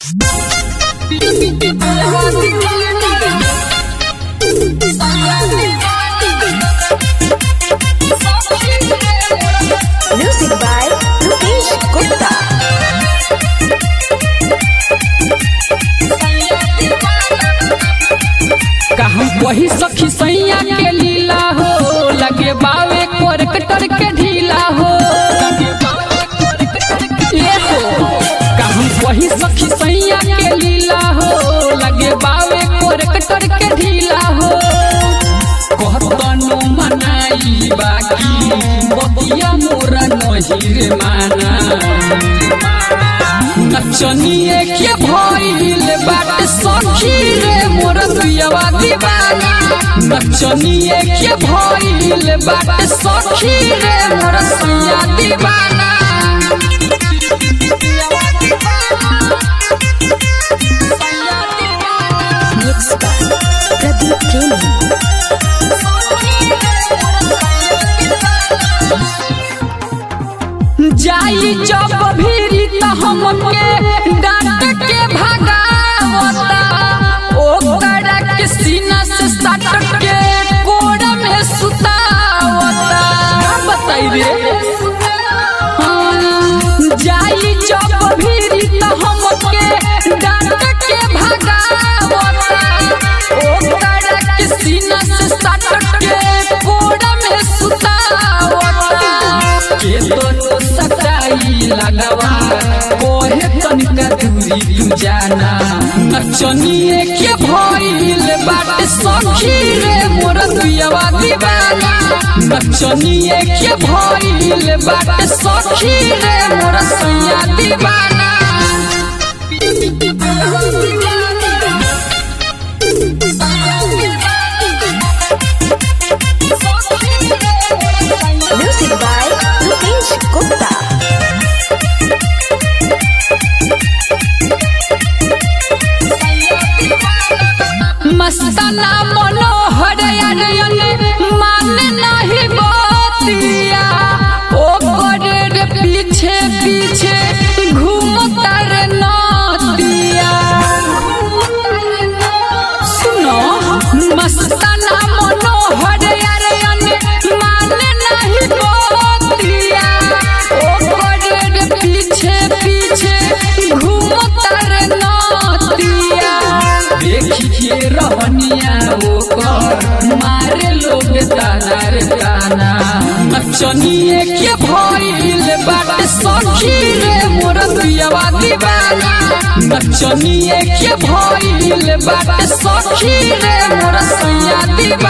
Music by Rupesh Gupta. कहम वही सखी सैया के लीला हो लगे बावे कोरकटर के ढीला हो ये हो कहम वही सखी सैया के लीला हो लगे बावे कोरकटर के ढीला हो कहतनो मनाई बाकी बतिया मोरा नहिर माना नचनिए के भइल बाटे सखी रे मोर दुयवा दीवाना नचनिए के भइल बाटे सखी रे मोर सैया दीवाना Mixed by Pradeep Premi. जाई जब भीरी त हमके डांट के भगावता ओ कड़ा के सीना से सट के कोड़ में सुतावता का बताई रे हाँ, जाई जब भीरी त हमके डांट के भगावता ओ कड़ा के सीना से सट के कोड़ में सुतावता के दोनों सटाई लगवा ओहे तनिका दूरी तू जाना नचनिए के भइल बाटे सखी रे मोर दुयवा दीवाना नचनिए के भइल बाटे सखी रे मोर सैया दीवाना Music by Rupesh Gupta. मस्ताना मनोहर अरे माने नहीं बतिया ओ करे रे पीछे पीछे घूमता रे नदिया सुनो मस्ताना मनोहर अरे माने नहीं बतिया ओ करे रे पीछे पीछे घूमता रे नदिया देखिए रहनिया ओकर मारे लोग ताना रे ताना नचनिए के भइल बाटे सखी रे मोर दुयवा दीवाना नचनिए के भइल बाटे सखी रे मोर सैया दीवाना